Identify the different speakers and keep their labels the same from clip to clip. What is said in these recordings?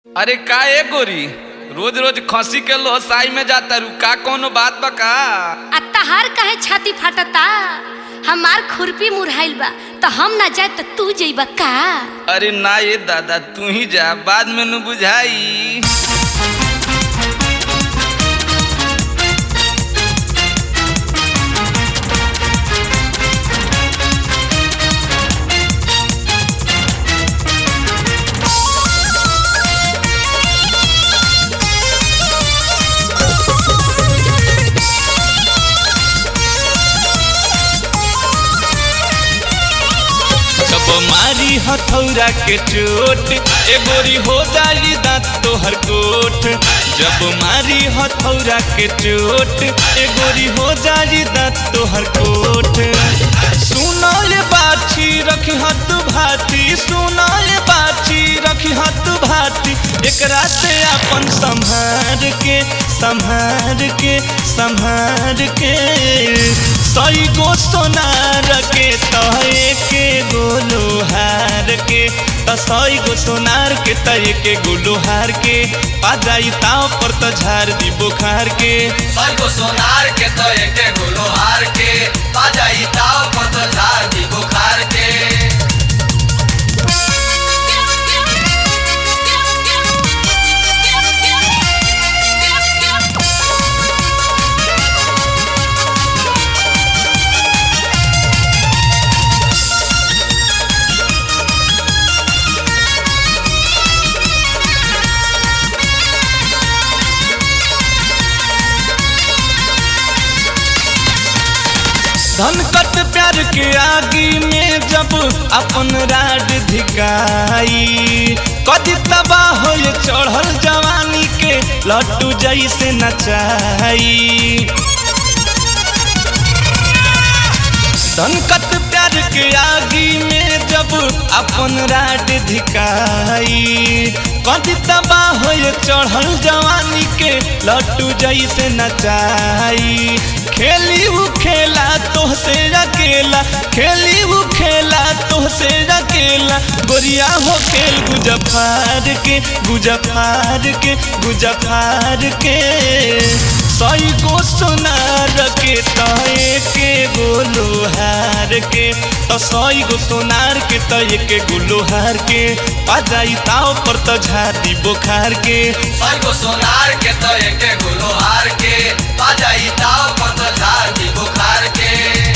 Speaker 1: अरे का ए गोरी रोज रोज खसी के लोहसाई में जाता रू का कोनो बात बा का
Speaker 2: आ तहार काहे छाती फाटता हमार खुरपी मुरहाइल बा तो हम ना जाए तो तू जइबा का
Speaker 1: अरे ना ये दादा तू ही जा बाद में न बुझाई
Speaker 3: जब मारी हथौरा के चोट ए गोरी हो जाई दांत तोहर कोट जब मारी हथौरा के चोट ए गोरी हो जाई दांत तोहर कोट सुनल बाछी रखी हत भाती सुनल बाछी रखी हत भाती एकरा से अपन संभार के संभार के संभार के सही गो सोनार के तहे के गोलो हार के त सही गो सोनार के तहे के गोलो हार के पा जाई ताव पर त झार दी बुखार के
Speaker 4: सबको सोनार के तो एक गुलो हार के बाजाई ताव पर तो झार दी बुखार के
Speaker 3: धन कट प्यार के आगी में जब अपन राड धिकाई कदी तबाह हो चढ़ल जवानी के लट्टू जैसे नचाई संकट प्यार के आगी में जब अपन राड धिकाई कदी तबाह हो चढ़ल जवानी के लट्टू जैसे नचाई खेली उ खेला तोहसे अकेला खेली उ खेला तोहसे अकेला गोरिया हो खेल गुजफार के गुजफार के गुजफार के सही गो सोनार के तय के गोलो हार के तो सही गो सोनार के तय के गोलो हार के पा जाई ताव पर तो झाड़ी बुखार के
Speaker 4: सबको सोनार के तो एक गुलो हार के बाजाई ताव पर तो झार दी बुखार के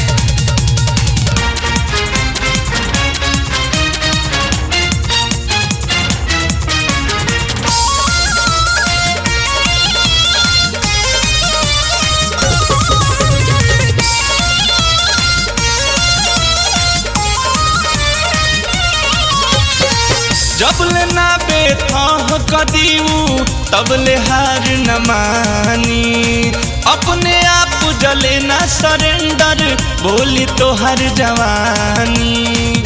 Speaker 3: जब ले ना बेथाह कदीऊ तब ले हार न मानी अपने आप जले ना सरेंडर बोली तो हर जवानी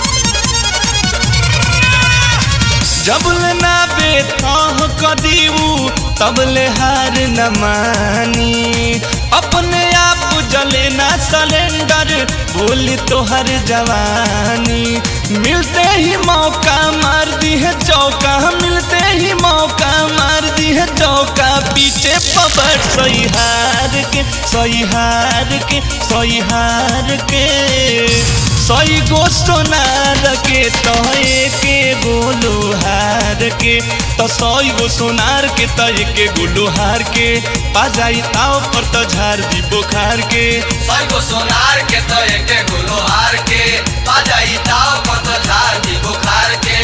Speaker 3: जब ले ना बेथाह कदीऊ तब ले हार न मानी अपने आप जले ना सिलेंडर बोली तो हर जवानी मिलते ही मौका मार दी है चौका मिलते ही मौका मार दी है चौका पीछे पबर सही हार के सही हार के सही हार के सही गो सोनार के तय के गोलो हार के तो सही गो सोनार के तय के गोलो हार के पा जाई ताव पर तो झार दी बुखार के
Speaker 4: सबको सोनार के तो एक गुलो हार के बाजाई ताव पर तो झार दी बुखार के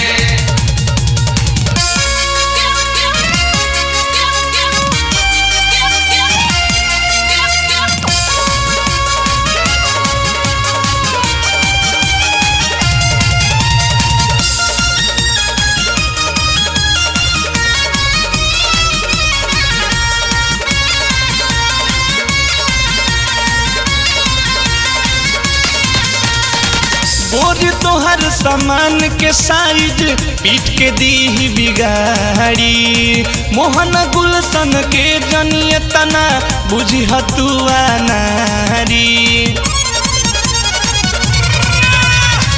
Speaker 3: बोर तोहर सामान के साइज पीट के दी ही बिगाड़ी मोहन गुलशन के जनिय तना बुझी हतुआ नारी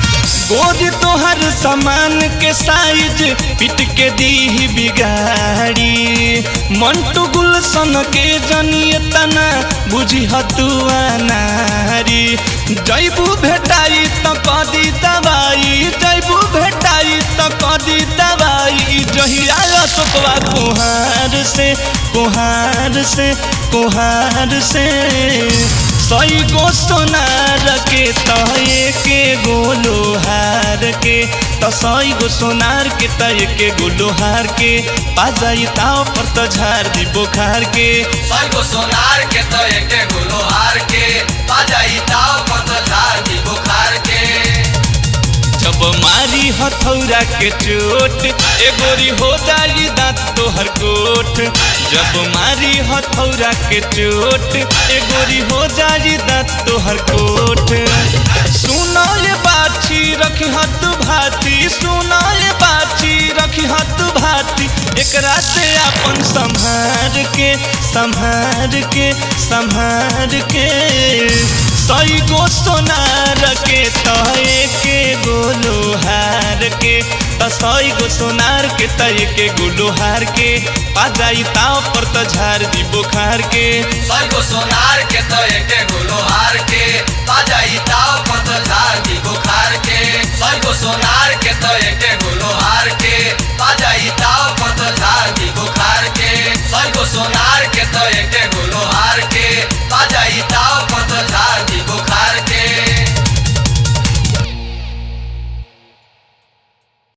Speaker 3: गोरी तोहर सामान के साइज पिट के दी बिगाड़ी मंटू गुलशन के जनिए तना बुझी हतुआ नारी जैबू भेटाई त कदी दवाई जैबू भेटाई त कदी दवाई जहिया अशोकवा कुहार से कुहार से कुहार से सई गो सोनार के तय के गोलो हार के त सई गो सोनार के तय के गोलो हार के पाजाई ताव पर त झार दी बोखार के
Speaker 4: सैगो सोनार के तो एके गुलो हार के बाजाई ताव पत झार दी बुखार के
Speaker 3: जब मारी हथौरा के चोट ए गोरी हो जाई दांत तोहर कोट जब मारी हथौरा के चोट ए गोरी हो जाई दांत तोहर कोट सुनो ये बाछी रखी हत भाती सुनो ये बाछी रखी हत भाती एकरा से अपन संभार के संभार के संभार के सई गो सोनार के तय के गोलो हार के त सई गो सोनार के तय के गोलो हार के पाजाई ताव पर त झार दी बोखार के
Speaker 4: सैगो सोनार के तो एके गुलो हार के बाजाई ताव पत झार दी बुखार के सैगो सोनार के तो एके गुलो हार के बाजाई ताव पत झार दी